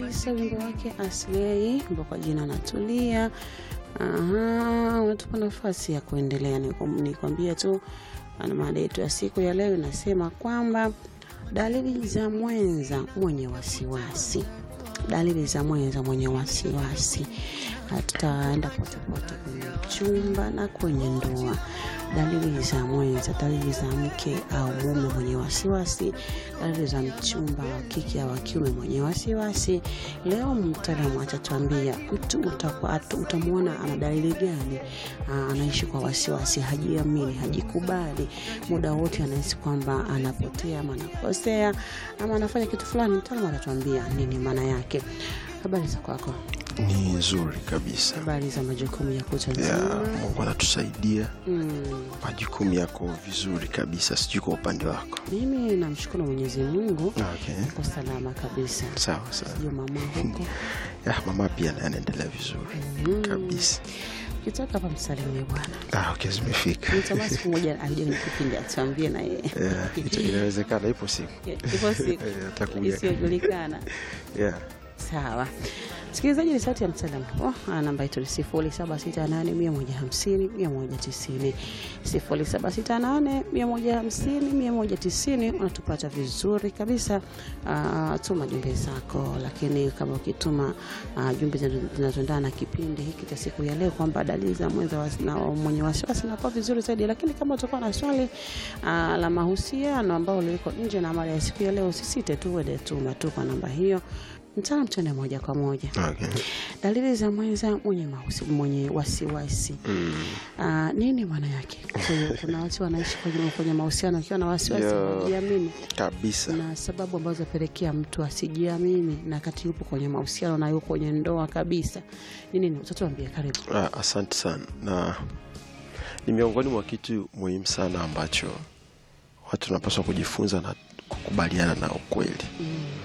kabisa wimbo wake Aslei ambao kwa jina Natulia. Aha, unatupa nafasi ya kuendelea. Nikwam- Nikwambie tu ana mada yetu ya siku ya leo inasema kwamba dalili za mwenza mwenye wasiwasi. Dalili za mwenza mwenye wasiwasi. Hatutaenda potepote kwenye chumba na kwenye ndoa. Dalili za mwenza, dalili za mke au mume mwenye wasiwasi, dalili za mchumba wa kike au wa kiume mwenye wasiwasi. Leo mtaalamu atatuambia mtu utakuwa- atu- utamwona ana dalili gani, Aa, anaishi kwa wasiwasi, hajiamini, hajikubali, muda wote anahisi kwamba anapotea ama anakosea ama anafanya kitu fulani. Mtaalamu atatuambia nini maana yake. Habari za kwako? ni nzuri kabisa Habari za majukumu ya kutwa ya nzima? mungu anatusaidia Mm. majukumu yako vizuri kabisa sijui kwa upande wako Mimi namshukuru Mwenyezi Mungu okay. kwa salama kabisa. sawa sawa Sijui mama huko ya mama pia naye anaendelea vizuri kabisa kitoka hapa msalimie bwana. ah, okay, zimefika Nitamani siku moja aje kwenye kipindi atuambie na yeye Yeah, ita- inawezekana ipo siku ipo siku Eh, atakuja. isiyojulikana. yeah. Sawa. Msikilizaji, ni sauti ya mtaalamu oh, namba yetu ni sifuri saba sita nane mia moja hamsini mia moja tisini sifuri saba sita nane mia moja hamsini mia moja tisini unatupata vizuri kabisa. Uh, tuma jumbe zako, lakini kama ukituma uh, jumbe zinazo- zinazoendana na kipindi hiki cha siku ya leo kwamba dalili za mwenza wasi- na mwenye wasiwasi nakuwa vizuri zaidi, lakini kama utakuwa na swali uh, la mahusiano ambao liko nje na mada ya siku ya leo, usisite tu uende tuma tu kwa namba hiyo mtaalam tuende moja kwa moja okay. dalili za mwenza mwenye, mahusi, mwenye wasiwasi mm. Ah, nini maana yake kwa hiyo kuna watu wanaishi kwenye, kwenye mahusiano akiwa na wasiwasi Yeah. hajiamini kabisa na sababu ambazo zapelekea mtu asijiamini na kati yupo kwenye mahusiano na yupo kwenye ndoa kabisa ni nini utatuambia karibu ah, asante sana na ni miongoni mwa kitu muhimu sana ambacho watu tunapaswa kujifunza na kukubaliana na ukweli mm.